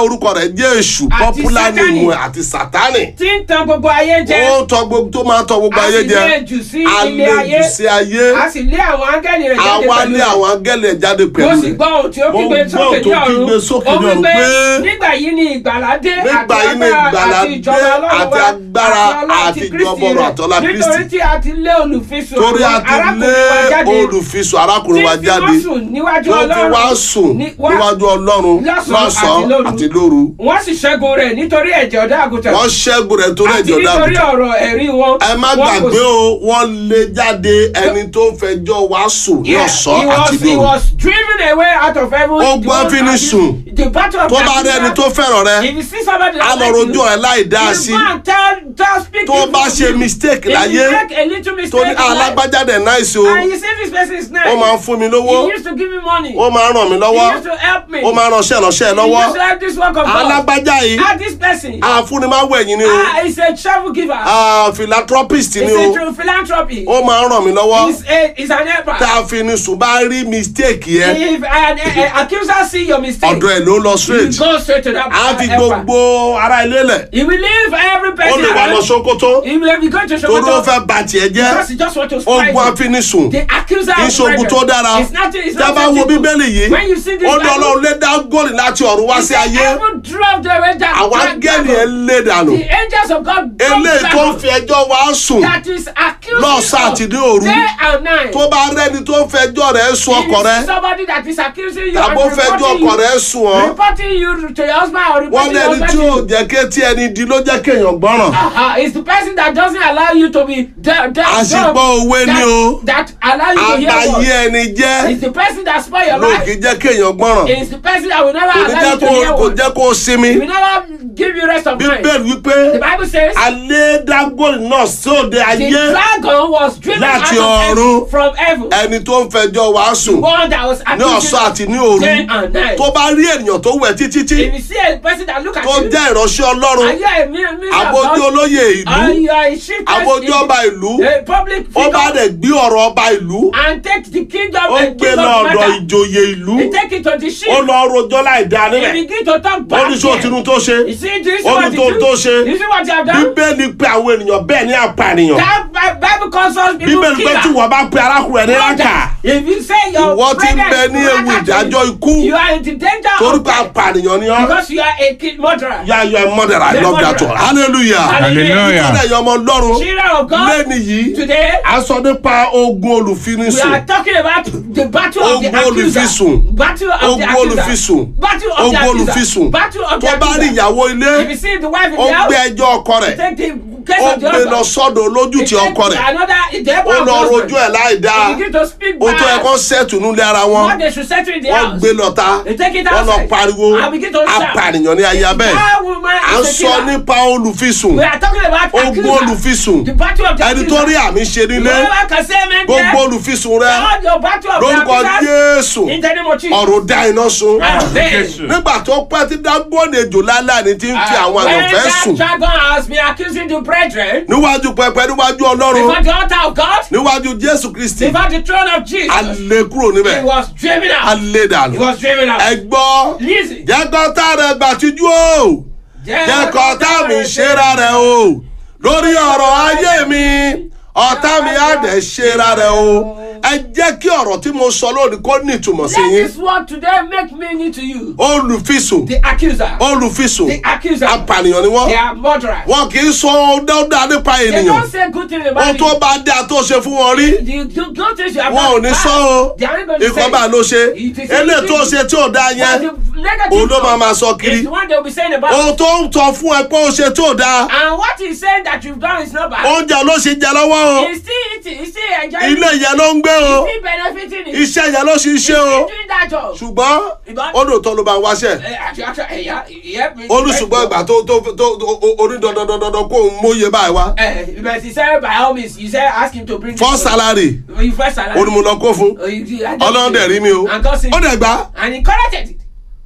orúkọ rẹ̀ jẹ́ èṣù Àti popular Sátánì. name ẹ̀ àti sátánì tí ń tan gbogbo ayé jẹ ó tọ gbogbo tó máa tọ gbogbo A ayé sì jẹ lé jù sí ilé ayé. àlejò sí ayé a sì lé àwọn áńgẹ́lì rẹ̀ jáde àwa pẹ̀lú lé rẹ̀. àwọn áńgẹ́lì ẹ̀ jáde mo pẹ̀lú sì rẹ̀ gbọ́ ohun tí ó Mo kígbe gbọ́ sókè ohun ní tó ọ̀run kígbe sókè ó ní wí ọ̀run pé pé nígbà yìí ni ìgbàlà dé nígbà yìí ni ìgbàlà àti ìjọba dé, Ọlọ́run àti wa, agbára, ọlá àti ti ìjọba Kristi ọ̀rọ̀ rẹ̀. àti ọlá Kristi. nítorí tí a ti lé olùfisùn torí a àwọn ti lé arákùnrin wa jáde olùfisùn arákùnrin wa tí jáde wọ́n sùn níwájú tó fi Ọlọ́run wá sùn ní- wá- níwájú ọlọ́run lọ́sàn-án àti lọ́sàn-án lóru. àti lóru wọ́n sì ṣẹ́gun rẹ̀ nítorí ẹ̀jẹ̀ ọ̀dọ́ àgùntàn wọ́n ṣẹ́gun rẹ̀ torí àti ẹ̀jẹ̀ ọ̀dà nítorí àgùntàn ọ̀rọ̀ ẹ̀rí wọn. ẹ má Wọn kò gbàgbé sí- o wọ́n lé jáde ẹni tó fẹjọ́ wá sùn ní Yeah, ọ̀sán he was- àti he lóru was driven away out of heaven. Ó The gbọ́ one fíní that is- sùn. the battle of tó bá rí ẹni tó fẹ́ràn rẹ if you see somebody á that lọ like rojú you, ẹ láì dá you sí go and tell tell speak tó evil bá to ṣe you. mistake if láyé you make a little tó ní mistake in life alágbájáde náìsí o and you see this person is nice ó máa ń fún mi lówó he used to give me money ó máa ń ràn mí lọ́wọ́ he used to help me ó máa ń ránṣẹ́ ránṣẹ́ he lọ́wọ́ used to help this work of God alágbájá yìí ah this person àfúnni máa ń wẹ̀yìn ni o ah he's a travel giver Ah, philanthropist he's ni a o true philanthropy ó máa ń ràn mí lọ́wọ́ he's a he's an helper tá a fi ní sùn bá rí mistake yẹn if an uh, accuser see your mistake ọ̀dọ̀ ẹ̀ ló lọ you straight go straight to that á fi uh, helper. gbogbo ara ilé lẹ̀ He will leave every ó person lè wà lọ around. Sókótó He will be going to torí ó Sokoto fẹ́ bà tiẹ̀ jẹ́ because he just want to spoil ogun you. afinisùn The accuser kì í of ṣe ogun tó dára It's not, it's tí a not bá wo simple. bíbélì yìí When you see this ó ní Bible, ọlọ́run lé dágọ́lì láti ọ̀run wá he sí said, ayé Heaven dropped the way that àwọn that áńgẹ́lì ẹ̀ devil. lé dànù The angels of God dropped eléyìí tó ń devil fi ẹjọ́ wá sùn that is accusing lọ́sàn you àti ní òru day and night. tó bá rẹ́ni tó ń fẹjọ́ rẹ̀ sùn If ọkọ you rẹ̀ see somebody that is accusing you tàbó and fẹjọ́ reporting ọkọ you, rẹ̀ sùn ọ́ reporting you to your husband or wọ́n reporting your lẹ́ni husband tí to ò you. jẹ́ kétí ẹni di ló jẹ́ kéèyàn gbọ́ràn Uh-huh. It's the person that doesn't allow you to be de- de- Àṣìgbọ́ dumb, òwe ni that, o. that allow you to hear àbáyé word. ẹni jẹ́ It's the person that spoil your ló life. kì í jẹ́ kéèyàn gbọ́ràn It's the person that will never kò ní allow jẹ́ you to kó hear kò word. jẹ́ kó sinmi It will never give you rest of mind. bíbélì wípé The Bible says alẹ́ dágọ́lì náà sóde the ayé dragon was driven out Láti of ọ̀run. heaven from heaven. ẹni tó ń fẹjọ́ wá sùn One that was ní ọ̀sán àti ní òru day and night. tó bá rí ènìyàn tó wẹ̀ títí tí If you see a person that look at tó you, jẹ́ ìránṣẹ́ ọlọ́run and you are a mere mere of abojú God, olóyè and ìlú you are a chief abojú person ọba ìlú in a public ó bá figure, dẹ̀ gbé ọ̀rọ̀ ọba ìlú and take the kingdom ó and gbé kingdom lọ ọ̀dọ̀ matter. ìjòyè ìlú He take it to the sheep. ó lọ rojọ́ láì dá He nílẹ̀ begin to talk ó back ní sọ here. tinú tó ṣe You see this ó what ní you tó do? tó ṣe You see what you have done? bíbélì pe àwọn ènìyàn bẹ́ẹ̀ ní apànìyàn That Bi- Bible calls us people bíbélì pé tí killer. wọ́n bá pe arákùnrin ẹni rákà If you say your ìwọ ti ń brother bẹ is ní ewu murdered, ìdájọ́ ikú you are in the danger torí of pé death apànìyàn ni ọ́ because you are a kid murderer. yá yọ ẹ mother I You're a love that murderer. one hallelujah Hallelujah. ìtọ́jú ẹ̀yọ́ ọmọ ọlọ́run Children of God, lẹ́ni yìí today a sọ nípa ogun we olùfinisùn are talking about the battle of the Ogun accuser. olùfisùn. Battle of the Ogun accuser. olùfisùn. Battle of the ogun accuser. olùfisùn Battle of the tó bá rí accuser. ìyàwó ilé If you see the wife in ó the gbé house, ẹjọ́ ọkọ rẹ̀ take the case ó of the gbé lọ husband. sọ́dọ̀ olójú ti ọkọ rẹ̀ Another, the helper ó of the lọ husband. rojú ẹ̀ láì dáa They begin to speak ó tó bad. ẹ̀kọ́ sẹ́ẹ̀tù nílé ara wọn What they should settle in the wọ́n house. gbé lọ́ta They take it wọ́n lọ outside. pariwo And begin to shout. apànìyàn ní ayé abẹ́ That woman à ń is a sọ killer. nípa olùfisùn We are talking about ogun accuser. olùfisùn The battle of the ẹni tó rí àmì ṣe nílé Whoever can say amen gbogbo there, olùfisùn rẹ all your battle of the lórúkọ accusers, Jésù in the name of Jesus. ọ̀run dá iná sun Amen. Jésù. nígbà tó pẹ́ tí dágbóni ejò láláàní ti ń fi Uh, àwọn when àyànfẹ́ that sùn dragon has been accusing the brethren níwájú pẹpẹ níwájú before ọlọ́run the altar of God, níwájú Jésù Kristi before the throne of Jesus, alẹ́ kúrò he níbẹ̀ was driven out. alẹ́ He dànù was driven out. ẹ gbọ́ Listen. jẹ́kọ́ tá rẹ̀ gbàtíjú o jẹ́kọ́ tá mi ṣera rẹ̀ o lórí ọ̀rọ̀ ayé mi ọ̀tá mi á dẹ̀ ṣera rẹ̀ o ẹ jẹ́ kí ọ̀rọ̀ tí mo sọ lónìí kó ní ìtumọ̀ sí Let yín this word today make meaning to you. olùfisùn The accuser. olùfisùn The accuser. apànìyàn ni wọ́n They are murderers. wọn kì í sọ dáadáa nípa They ènìyàn don't say good thing about ohun you. tó bá dáa tó ṣe fún wọn rí The, the good things you have wọn ò done ní bad, sọ o they aren't going to say ikọ̀ bá ló ṣe It is eléyìí tó easy. ṣe tí ò dáa But yẹn the negative òun ló máa one máa sọ kiri is the one they will be saying about ohun tó ń tọ́ fún ẹ pé ó ṣe tí ò dáa And what he's saying that you've done is not bad. oúnjẹ ló ṣe jẹ lọ́wọ́ o He's still eating, he's still enjoying ilé it. yẹn ló ń gbé o He's still benefiting it. iṣẹ́ yẹn ló ṣe ń ṣe o He's doing that job. ṣùgbọ́n Ìbá- ó lóòótọ́ ló bá ń wáṣẹ́ Eh, actually, actually, eh, yeah, he helped me. ó ní ṣùgbọ́n ìgbà tó tó tó onídandandandan kó òun móye báyìí wá Eh, but he said by all means, he said ask him to bring first salary You first salary. ó ní mo lọ kó fún Oh, you- you- I don't ọlọ́run dẹ̀ rí mi o And God said, ó dẹ̀ gbà and he collected it.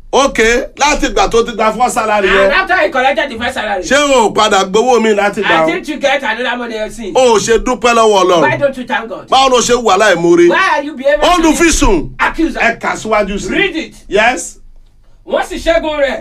ok láti ìgbà tó ti gba first salary And yẹn after he collected the first salary, ṣé o ò padà gbowó mi láti gbà I o think you get another money you've seen. o ò ṣe dúpẹ́ lọ́wọ́ Why ọlọ́run don't you thank God? báwo ló ṣe wà láìmoore Why are you behaving? olùfisùn Accuser. ẹ kà síwájú sí Read it. yes Wọ́n sì ṣẹ́gun rẹ̀.